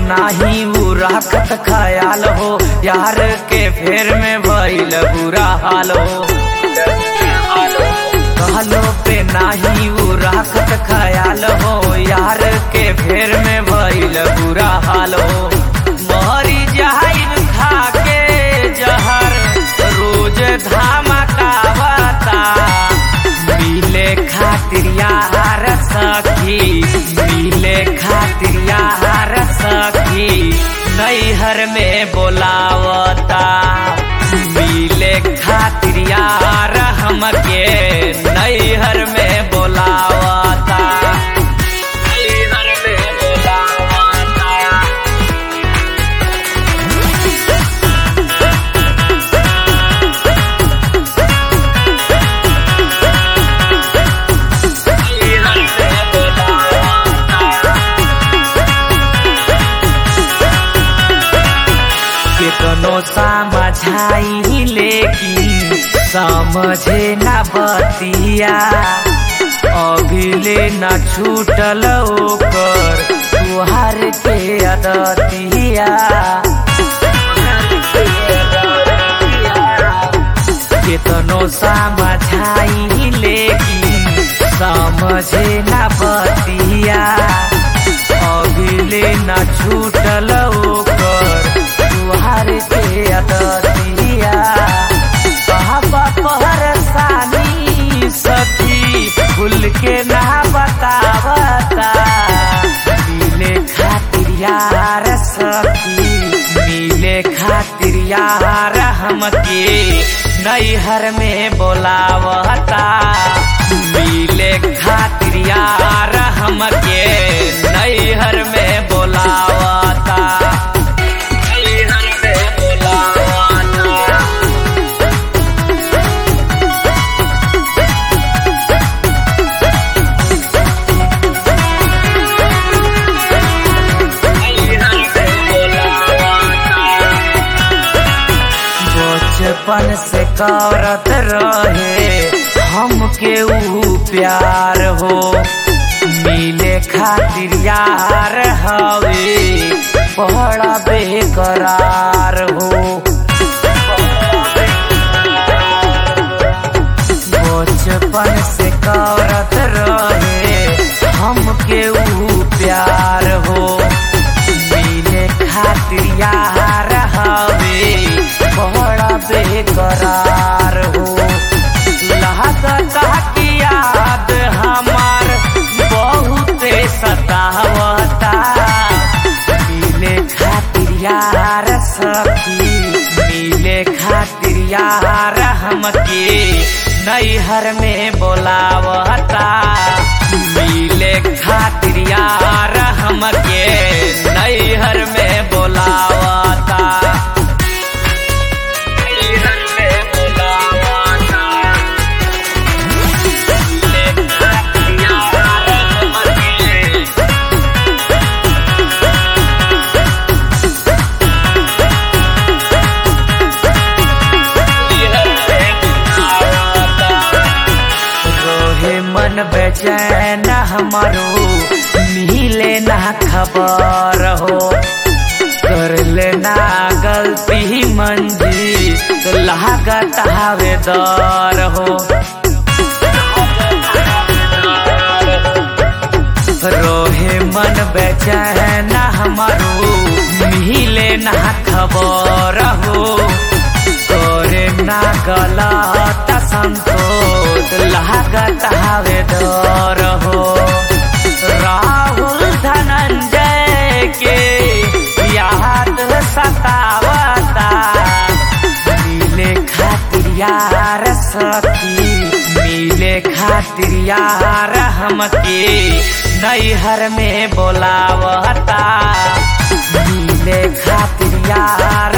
नाही उ रखत ख्याल हो यार के फेर में भइल बुरा हाल हो कहलो पे नाही उ रखत ख्याल हो यार के फेर में भइल बुरा हाल हो मरी जहाइन खा के जहर रोज धमकावता मिले खातिर यार सखी मिले खातिर यार सखी नैहर में बोलावता मिले खातिर यार हमके नैहर में बोलावता नैहर में बोलावता केतनो समझाई लेकिन समझे न बतिया अभिले न छूटल ओकर तुहार के अदतिया केतनो समझाई लेकिन समझे न बतिया अभिले न छूटल ओकर तुहार के अदतिया कहबा परेशानी सखी खुल के ना बतावता मिले खातिर यार सखी मिले खातिर यार हमके नैहर में बोलावता मिले खातिर यार हमके नैहर में बोलावता नैहर में बोलावता बचपन से करत रहे हमके ऊ प्यार हो मिले खातिर यार हवे बड़ा बेकरार हो बचपन से करत रहे हमके ऊ प्यार हो मिले खातिर यार हवे बड़ा बेकरार हो लहकता की याद हमार बहुत सतावता मिले खातिर यार सखी मिले खातिर यार हमके नैहर में बोलावता मिले खातिर यार हमके नैहर में बोलावता नैहर में बोलावता मिले खातिर यार हमके रोहे मन बेचैन हमारो मिले ना खबर हो कर लेना गलती मंजी तो लागत हवे दर हो रोहे मन बेचैन हमारो मिले ना खबर हो तोरे ना गलत संतोष लागत हवे डर हो राहुल धनंजय के याद सतावता मिले खातिर यार सखी मिले खातिर यार हमके नैहर में बोलावता मिले खातिर यार